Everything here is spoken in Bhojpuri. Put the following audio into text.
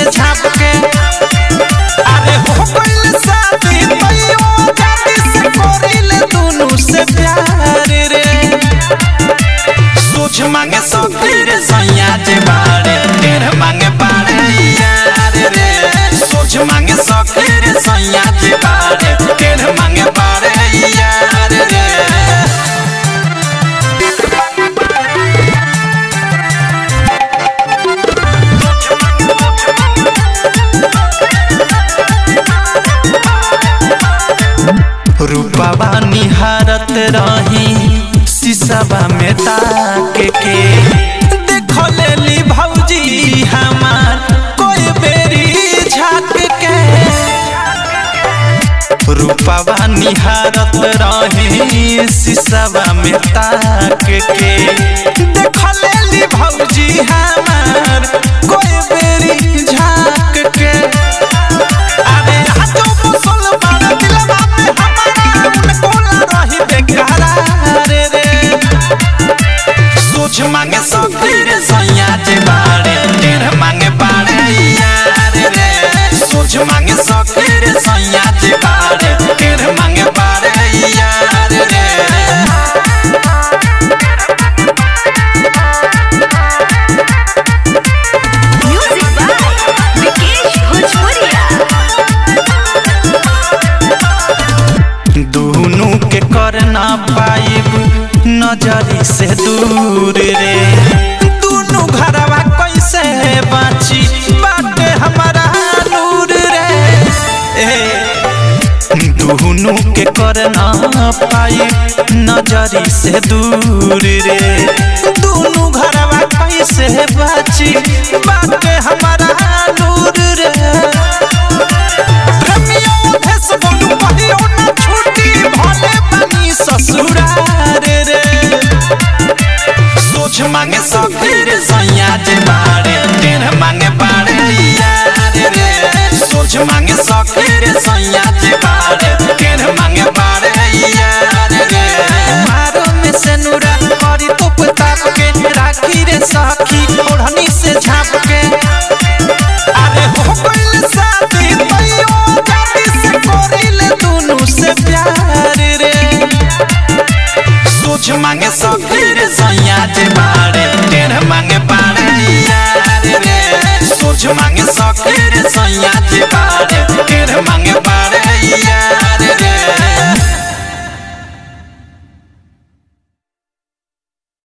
झाप के अरे हो गइल शादी तैयो जाति से करिले दुनु से प्यार रे सोच मांगे सखी रे सैया जे बारे टेढ़ मांगे बारे यार रे सोच मांगे सखी रे सैया जे बारे टेढ़ मांगे बारे यार रे रूपवा निहारत रही शीशवा में ताक के देख लेली भौजी हमार कोई बेरी झाक के रूपवा निहारत रही शीशवा में ताक के देख लेली भौजी हमार कोई बेरी झाक के अरे हाथों मुसलमान दिलवा में हमारा उनको ला रही बेकरार रे सोच मांगे सखी रे सैया जे बारे टेढ़ मांगे बारे यार रे सोच मांगे सखी रे सैया जे बारे टेढ़ मांगे बारे यार रे Music by Vikesh Bhojpuria. दुनू के कर ना पाइब नजरी से दूर रे दुनू घरवा कैसे बाची बाटे हमारा नूर रे ए दुनू के कर ना पाइब नजरी से दूर रे दुनू घरवा कैसे बाची बाटे हमारा नूर रे प्रेमियों भेस बोलू पहियो न छूटी भले बनी ससुरार रे सोच मांगे सखी रे सैया जे बारे टेढ़ मांगे बारे यार रे सोच मांगे सखी रे सैया जे बारे टेढ़ मांगे बारे यार रे मारो में से नूरा करी तुप ताप के राखी रे सखी ओढ़नी से झाप के अरे हो गइल शादी तैयो जाति से करिले दुनु से प्यार रे सोच मांगे सखी रे सैया जे बारे टेढ़ मांगे बारे यार रे सोच मांगे सखी रे सैया जे बारे टेढ़